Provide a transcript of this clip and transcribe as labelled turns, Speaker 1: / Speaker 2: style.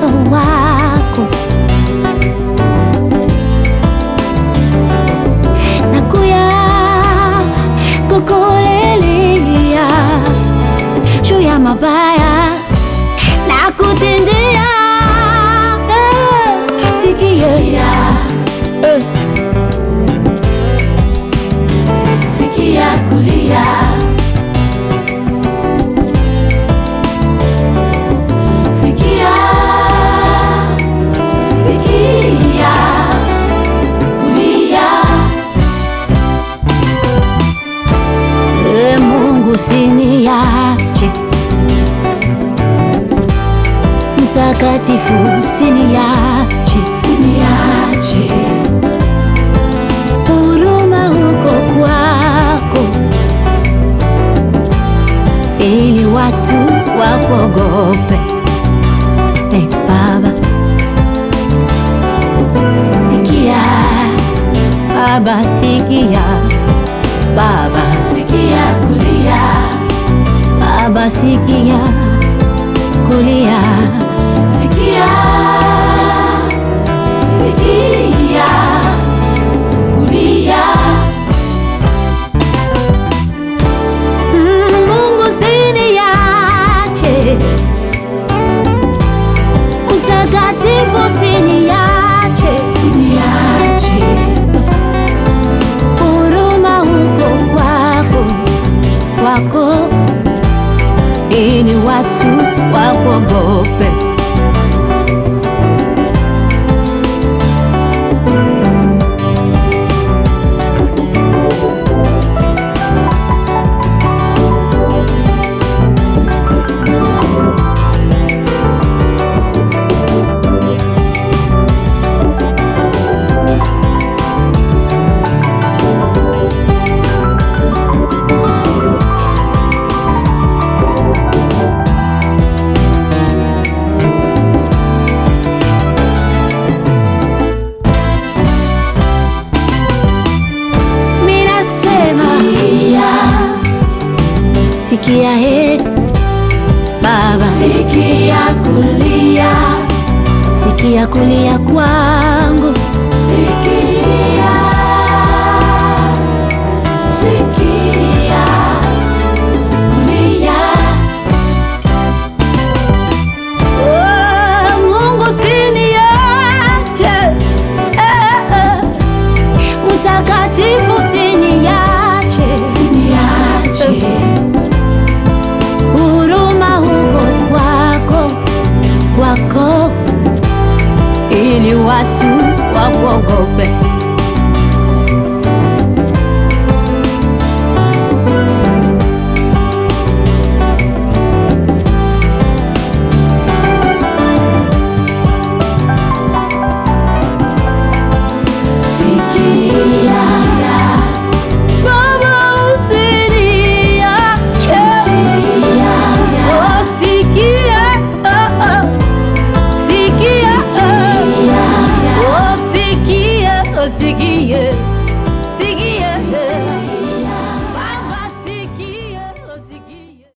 Speaker 1: uso wako, nakuya kukulilia juu ya mabaya na kutendea eh, sikia eh,
Speaker 2: Sikia kulia, sikia, sikia kulia,
Speaker 1: eh, Mungu siniache, mtakatifu siniache,
Speaker 2: siniache,
Speaker 1: huruma huko kwako, ili watu wakuogope. Hey, Baba,
Speaker 2: sikia,
Speaker 1: Baba sikia, Baba,
Speaker 2: sikia kulia,
Speaker 1: Baba sikia, kulia
Speaker 2: sikia, sikia kulia,
Speaker 1: Mm, Mungu siniache, mtakatifu siniache,
Speaker 2: siniache,
Speaker 1: huruma huko kwako kwako, ili watu wakuogope. Minasema
Speaker 2: sikia,
Speaker 1: sikia, he Baba,
Speaker 2: sikia kulia,
Speaker 1: sikia kulia kwangu,
Speaker 2: sikia, sikia kulia,
Speaker 1: Oh, Mungu siniache, eh, eh, mtakatifu siniache,
Speaker 2: siniache,
Speaker 1: huruma huko kwako kwako, ili watu wakuogope.